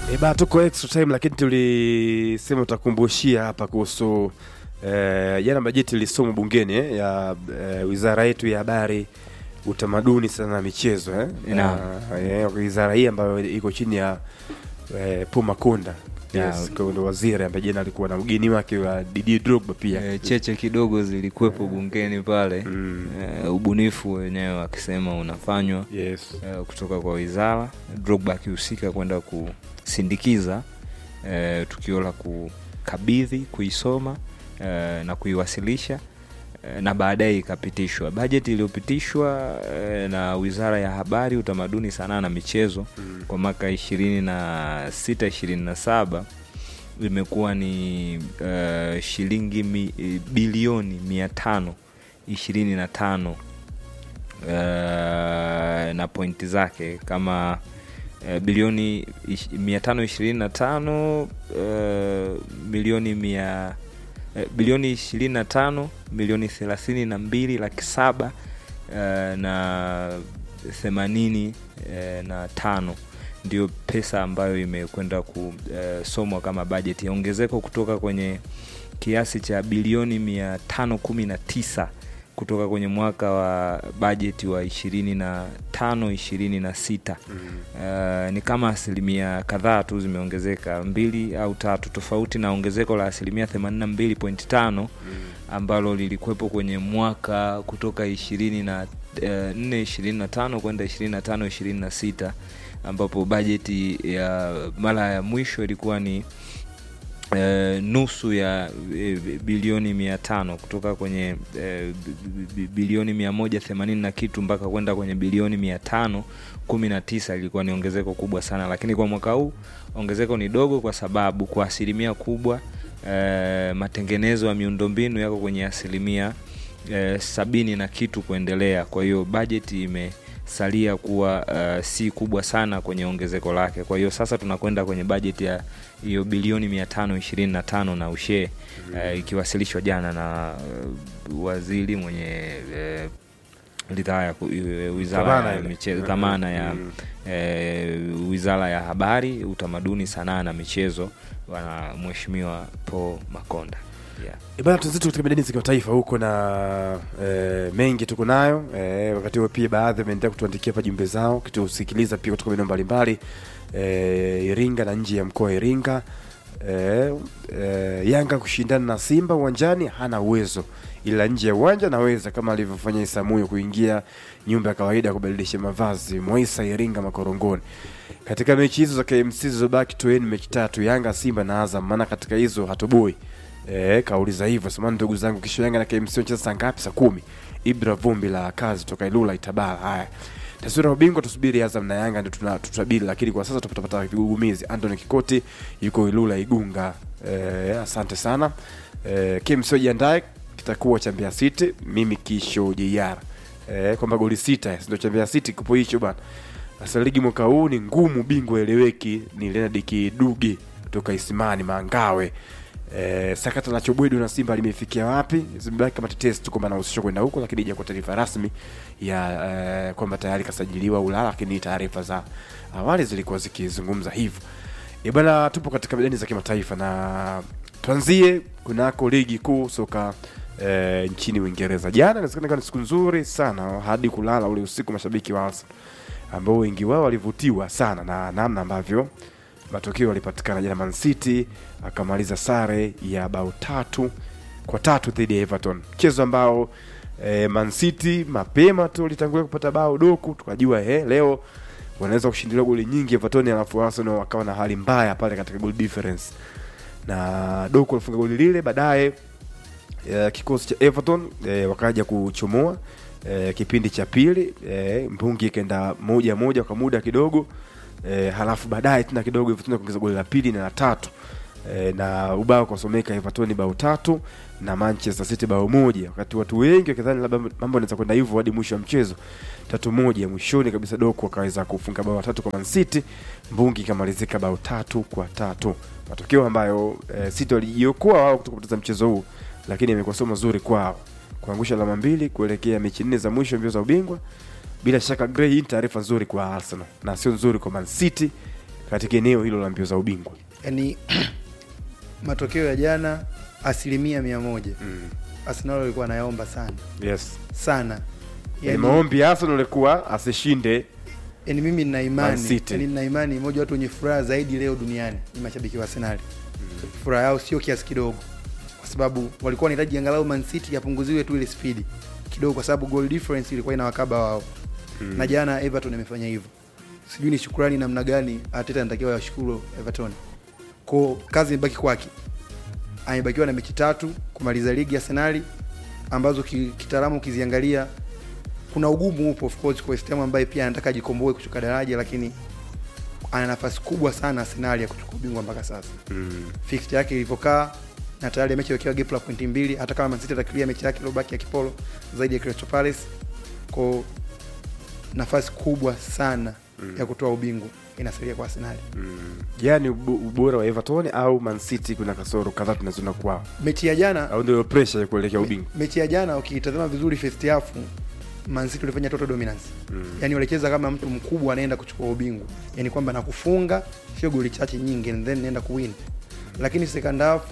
E ba tuko extra time lakini tulisema tutakumbushia hapa kuhusu eh, jana bajeti ilisomwa bungeni eh, ya eh, wizara yetu ya habari utamaduni sana na michezo eh. Naam. Na, eh, wizara hii ambayo iko chini ya eh, Paul Makonda Yeah. yes, kwa ndo waziri ambaye jana alikuwa na mgeni wake wa Didier Drogba pia Eh, cheche kidogo zilikuwepo bungeni pale Mm. Eh, ubunifu wenyewe akisema unafanywa yes. eh, kutoka kwa wizara Drogba akihusika kwenda kusindikiza eh, tukio la kukabidhi kuisoma eh, na kuiwasilisha eh, na baadaye ikapitishwa bajeti iliyopitishwa eh, na wizara ya habari utamaduni sanaa na michezo Mm. kwa mwaka ishirini na sita ishirini na saba imekuwa ni uh, shilingi mi, eh, bilioni mia tano ishirini na tano uh, na pointi zake kama uh, bilioni ish- mia tano ishirini na tano uh, milioni mia eh, bilioni ishirini na tano milioni thelathini na mbili laki saba uh, na themanini uh, na tano ndio pesa ambayo imekwenda kusomwa kama bajeti ongezeko kutoka kwenye kiasi cha bilioni mia tano kumi na tisa kutoka kwenye mwaka wa bajeti wa ishirini na tano ishirini na sita Mm. Uh, ni kama asilimia kadhaa tu zimeongezeka mbili au tatu tofauti na ongezeko la asilimia 82.5 ambalo lilikuwepo kwenye mwaka kutoka ishirini na eh, nne ishirini na tano kwenda ishirini na tano ishirini na sita ambapo bajeti ya mara ya mwisho ilikuwa ni eh, nusu ya eh, bilioni mia tano kutoka kwenye eh, bi- bi- bilioni mia moja themanini na kitu mpaka kwenda kwenye bilioni mia tano kumi na tisa ilikuwa ni ongezeko kubwa sana lakini kwa mwaka huu ongezeko ni dogo kwa sababu kwa asilimia kubwa eh, matengenezo ya miundombinu yako kwenye asilimia eh, sabini na kitu kuendelea kwa hiyo bajeti imesalia kuwa uh, si kubwa sana kwenye ongezeko lake kwa hiyo sasa tunakwenda kwenye bajeti ya hiyo bilioni mia tano ishirini na tano na ushee eh, ikiwasilishwa jana na uh, waziri mwenye eh, ridhaa ya ku- eh, wizara Dhamana ya ile. michezo Mm, dhamana ya mm. eh, wizara ya habari utamaduni sanaa na michezo bwana mheshimiwa paul makonda yeah. E bana tuzetu katika medani za kimataifa huko na e, mengi tuko nayo e, wakati huo pia baadhi wameendelea kutuandikia hapa jumbe zao kitusikiliza pia kutoka maeneo mbalimbali e, Iringa na nje ya mkoa wa Iringa e, e, Yanga kushindana na Simba uwanjani hana uwezo, ila nje ya uwanja naweza, kama alivyofanya Isamuyo kuingia nyumba ya kawaida ya kubadilisha mavazi Mwaisa Iringa Makorongoni. Katika mechi hizo za KMC zilizobaki toeni mechi tatu Yanga, Simba na Azam, maana katika hizo hatoboi Eh, kauliza hivyo samani ndugu zangu, kesho Yanga na KMC wanacheza saa ngapi? Saa kumi. Ibra Vumbi la kazi toka Ilula Itabara. Haya, taswira ya ubingwa tusubiri, Azam na Yanga ndio tuna- tutabiri, lakini kwa sasa tutapata vigugumizi. Anthony Kikoti yuko Ilula Igunga. Eh, asante sana. Eh, KMC wajiandae, kitakuwa cha Mbeya City, mimi kisho JR. Eh, kwamba goli sita ndio cha Mbeya City kupo hicho bana. Sasa ligi mwaka huu ni ngumu, bingwa eleweki ni Leonard Kiduge kutoka Isimani Mangawe. Eh, sakata la Chobwedo na Simba limefikia wapi? Zimebaki kama tetesi tu kwamba anahusishwa kwenda huko, lakini ija kwa taarifa rasmi ya eh, kwamba tayari kasajiliwa Ulaya, lakini taarifa za awali zilikuwa zikizungumza hivyo. E bwana, tupo katika medani za kimataifa na tuanzie kunako ligi kuu soka eh, nchini Uingereza. Jana inawezekana ikawa ni siku nzuri sana hadi kulala ule usiku, mashabiki wa Arsenal ambao wengi wao walivutiwa sana na namna ambavyo matokeo yalipatikana jana. Man City akamaliza sare ya bao tatu kwa tatu dhidi ya Everton, mchezo ambao eh, Man City mapema tu litangulia kupata bao doku, tukajua eh, leo wanaweza kushindilia goli nyingi Everton, alafu Arsenal wakawa na hali mbaya pale katika goal difference, na doku alifunga goli lile baadaye eh, kikosi cha Everton eh, wakaja kuchomoa eh, kipindi cha pili eh, mbungi ikaenda moja moja kwa muda kidogo eh, halafu baadaye tena kidogo Everton kuongeza goli la pili na la tatu eh, na ubao ukasomeka Everton bao tatu na Manchester City bao moja, wakati watu wengi wakidhani labda mambo yanaweza kwenda hivyo hadi mwisho wa mchezo tatu moja. Mwishoni kabisa Doku akaweza kufunga bao tatu kwa Man City, mbungi ikamalizika bao tatu kwa tatu, matokeo ambayo eh, City walijiokoa wao kutoka kupoteza mchezo huu, lakini imekuwa sio mazuri kwao kuangusha alama mbili kuelekea mechi nne za mwisho mbio za ubingwa. Bila shaka Gray, hii ni taarifa nzuri kwa Arsenal na sio nzuri kwa Man City katika eneo hilo la mbio za ubingwa yani matokeo ya jana asilimia mia moja mm. Arsenal walikuwa anayaomba sana yes sana yani, yani, maombi ya Arsenal alikuwa asishinde yani mimi nina Man imani City. yani nina imani moja watu wenye furaha zaidi leo duniani ni mashabiki wa Arsenal furaha yao sio kiasi kidogo kwa sababu walikuwa wanahitaji angalau Man City yapunguziwe tu ile spidi kidogo kwa sababu goal difference ilikuwa inawakaba wao Mm. na jana Everton amefanya hivyo sijui ni shukrani namna gani Arteta anatakiwa yashukuru Everton ko kazi imebaki kwake amebakiwa na mechi tatu kumaliza ligi ya Arsenal ambazo ki- kitaalamu ukiziangalia kuna ugumu upo of course kwa West Ham ambaye pia anataka ajikomboe kushuka daraja lakini ana nafasi kubwa sana Arsenal ya kuchukua ubingwa mpaka sasa mm. fixture yake ilivyokaa na tayari amechewekewa gap la pointi mbili hata kama Man City atakilia mechi yake iliyobaki ya kipolo zaidi ya Crystal Palace ko nafasi kubwa sana Mm. ya kutoa ubingwa inasalia kwa Arsenal Mm. yani ubo- ubora wa Everton au Man City kuna kasoro kadhaa tunaziona kwao mechi ya jana au ndio pressure ya kuelekea ubingwa mechi ya jana ukitazama vizuri first half Man City walifanya total dominance mm. yani walicheza kama mtu mkubwa anaenda kuchukua ubingwa yani kwamba nakufunga sio goli chache nyingi and then naenda kuwin lakini second half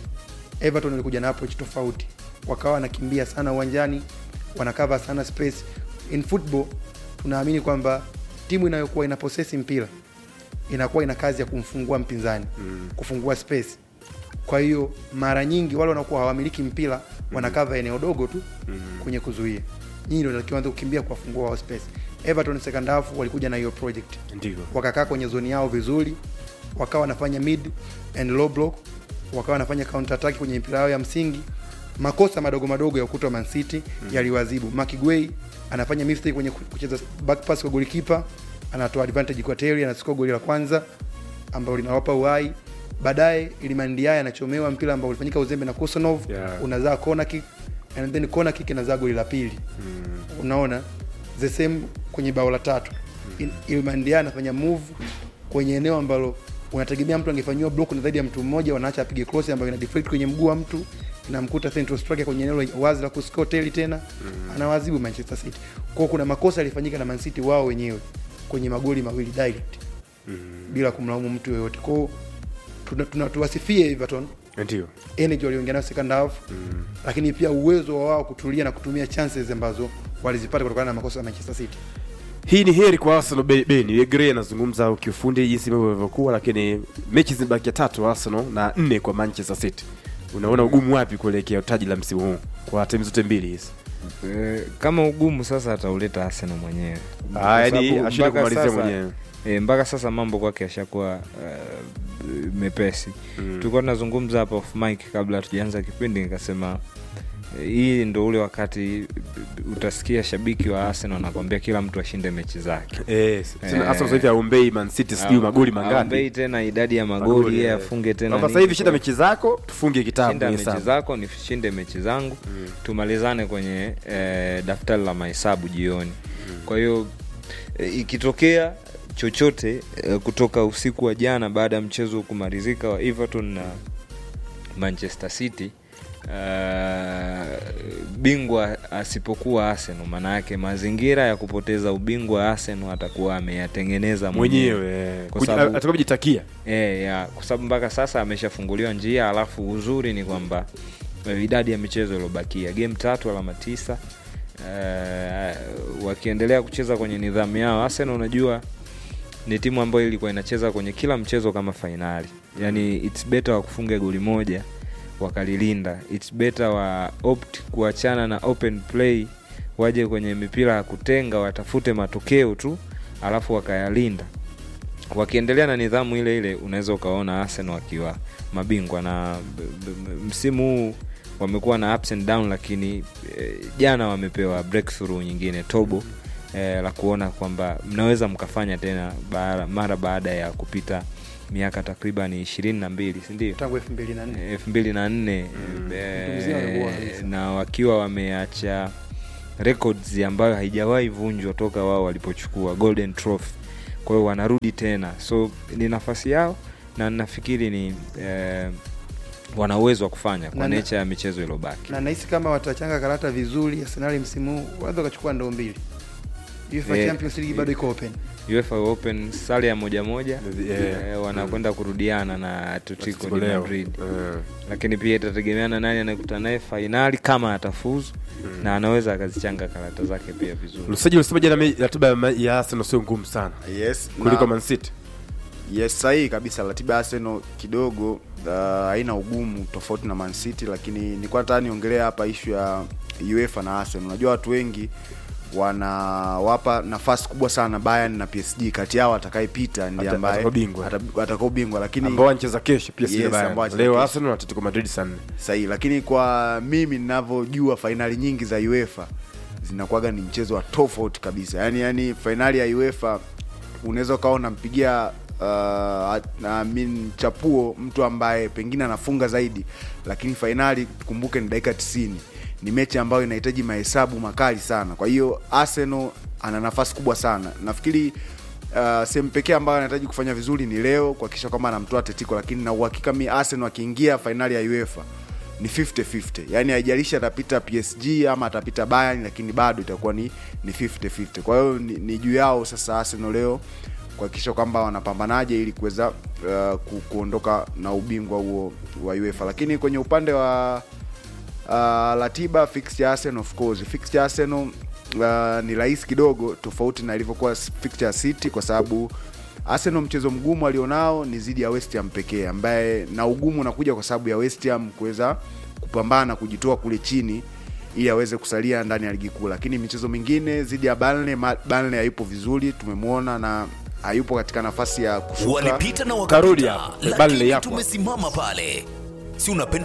Everton walikuja na approach tofauti wakawa wanakimbia sana uwanjani wanakava sana space in football tunaamini kwamba timu inayokuwa ina possess mpira inakuwa ina kazi ya kumfungua mpinzani Mm. kufungua space kwa hiyo mara nyingi wale wanakuwa hawamiliki mpira wanakava eneo dogo tu Mm. kwenye kuzuia nyinyi ndio takiwa anza kukimbia kuwafungua wao space Everton second half walikuja na hiyo project ndio wakakaa kwenye zoni yao vizuri wakawa wanafanya mid and low block wakawa wanafanya counter attack kwenye mpira yao ya msingi makosa madogo madogo ya ukuta wa Man City mm. yaliwazibu Mark Guay anafanya mistake kwenye kucheza back pass kwa goalkeeper anatoa advantage kwa Terry anachukua goli la kwanza ambalo linawapa uhai baadaye Iliman Ndiaye anachomewa mpira ambao ulifanyika uzembe na Kusanov Yeah. unazaa corner kick and then corner kick inazaa goli la pili mm. unaona the same kwenye bao la tatu mm. Ilmandia anafanya move kwenye eneo ambalo unategemea mtu angefanyiwa block na zaidi ya mtu mmoja, wanaacha apige cross ambayo ina deflect kwenye mguu wa mtu inamkuta central striker kwenye eneo la wazi la kuscore teli tena mm. anawazibu Manchester City. Kwa hiyo kuna makosa yalifanyika na Man City wao wenyewe kwenye magoli mawili direct Mm. bila kumlaumu mtu yoyote. Kwa hiyo tuna, tuna, tuwasifie Everton ndio energy walioingia nayo second half mm. lakini pia uwezo wa wao kutulia na kutumia chances ambazo walizipata kutokana na makosa ya Manchester City. hii ni heri kwa Arsenal Be- Beni Gray anazungumza kiufundi jinsi mambo yalivyokuwa, lakini mechi zimebakia tatu Arsenal na nne kwa Manchester City. Unaona ugumu wapi kuelekea taji la msimu huu kwa timu zote mbili hizi? Eh, kama ugumu sasa atauleta Arsenal mwenyewe Ah, Kwa yani sababu ashinde mpaka kumalizia sasa- mwenyewe. E, mpaka sasa mambo kwake yashakuwa uh, mepesi Mm. tulikuwa tunazungumza hapa off mic kabla hatujaanza kipindi nikasema eh, hii ndo ule wakati eh, utasikia shabiki wa Arsenal anakwambia kila mtu ashinde mechi zake Eh, Eh. tena Arsenal sasa hivi aombei Man City sijui magoli Aombei mangapi. tena idadi ya Magoli, magoli yeye eh. afunge tena Kwamba nini. sasa hivi shinda mechi zako, tufunge kitabu shinda kwenye mechi hesabu. zako nishinde mechi zangu Mm. tumalizane kwenye eh, daftari la mahesabu jioni kwa hiyo eh, ikitokea chochote eh, kutoka usiku wa jana baada ya mchezo kumalizika wa everton na manchester city Uh, bingwa asipokuwa arsenal maana yake mazingira ya kupoteza ubingwa arsenal atakuwa ameyatengeneza mwenyewe mwenyewe eh, Kwa kuji- sababu- atakuwa kujitakia. E, ya kwa sababu mpaka sasa ameshafunguliwa njia alafu uzuri ni kwamba eh, idadi ya michezo iliyobakia game tatu alama tisa uh, wakiendelea kucheza kwenye nidhamu yao arsenal unajua ni timu ambayo ilikuwa inacheza kwenye kila mchezo kama fainali yani its better wakufunga goli moja wakalilinda its better wa opt kuachana na open play waje kwenye mipira ya kutenga watafute matokeo tu alafu wakayalinda wakiendelea na nidhamu ile ile unaweza ukaona arsenal wakiwa mabingwa na b- b- msimu huu wamekuwa na ups and down lakini eh, jana wamepewa breakthrough nyingine tobo eh, la kuona kwamba mnaweza mkafanya tena baara, mara baada ya kupita miaka takriban ishirini na mbili sindio tangu 2004 elfu mbili na nne Mm. eh, Mtu mzima amekuwa kabisa. na wakiwa wameacha records ambayo haijawahi vunjwa toka wao walipochukua golden trophy kwa hiyo wanarudi tena so ni nafasi yao na nafikiri ni eh, wana uwezo wa kufanya kwa Na- na- nature ya michezo iliyobaki na nahisi kama watachanga karata vizuri Arsenal msimu huu wanaweza wakachukua ndoo mbili UEFA Eh, Champions League bado iko open UEFA Open sare ya moja moja Yeah. eh, wanakwenda kurudiana na Atletico Atletico de leo. Madrid Eh. lakini pia itategemeana nani anayekutana naye fainali kama atafuzu na anaweza akazichanga karata zake pia vizuri Lusaji ulisema jana me- ratiba ya ma- ya Arsenal sio ngumu sana yes kuliko na- Man City. yes sahihi kabisa ratiba ya Arsenal kidogo uh, haina ugumu tofauti na Man City lakini nilikuwa nataka niongelea hapa ishu ya UEFA na Arsenal unajua watu wengi wanawapa nafasi kubwa sana Bayern na PSG kati yao atakayepita ndiye Ata- ambaye atakao bingwa. ata- atakao bingwa lakini ambao wanacheza kesho pia Yes, yes, ambao wanacheza leo kesho. Arsenal na Atletico Madrid saa nne. sahihi lakini kwa mimi ninavyojua fainali nyingi za UEFA zinakuwaga ni mchezo wa tofauti kabisa yani yani fainali ya UEFA unaweza ukawa unampigia uh, I mean, chapuo mtu ambaye pengine anafunga zaidi lakini fainali tukumbuke ni dakika 90 ni mechi ambayo inahitaji mahesabu makali sana kwa hiyo Arsenal ana nafasi kubwa sana nafikiri uh, sehemu pekee ambayo anahitaji kufanya vizuri ni leo kuhakikisha kwamba anamtoa Atletico lakini na uhakika mi Arsenal akiingia fainali ya UEFA ni 50-50 yaani haijalishi atapita PSG ama atapita Bayern lakini bado itakuwa ni ni 50-50 kwa hiyo ni, ni juu yao sasa Arsenal leo kuhakikisha kwamba wanapambanaje ili kuweza uh, ku, kuondoka na ubingwa huo wa UEFA lakini kwenye upande wa uh, ratiba fixture ya Arsenal of course fixture ya Arsenal uh, ni rahisi kidogo tofauti na ilivyokuwa fixture ya City kwa sababu Arsenal mchezo mgumu alionao ni zidi ya West Ham pekee ambaye na ugumu unakuja kwa sababu ya West Ham kuweza kupambana kujitoa kule chini ili aweze kusalia ndani ya ligi kuu lakini michezo mingine zidi ya Burnley Ma- Burnley hayupo vizuri tumemwona na hayupo katika nafasi ya kushuka walipita na Karudi wakapita, hapa. Bale lakini yapo. tumesimama pale. Si unapenda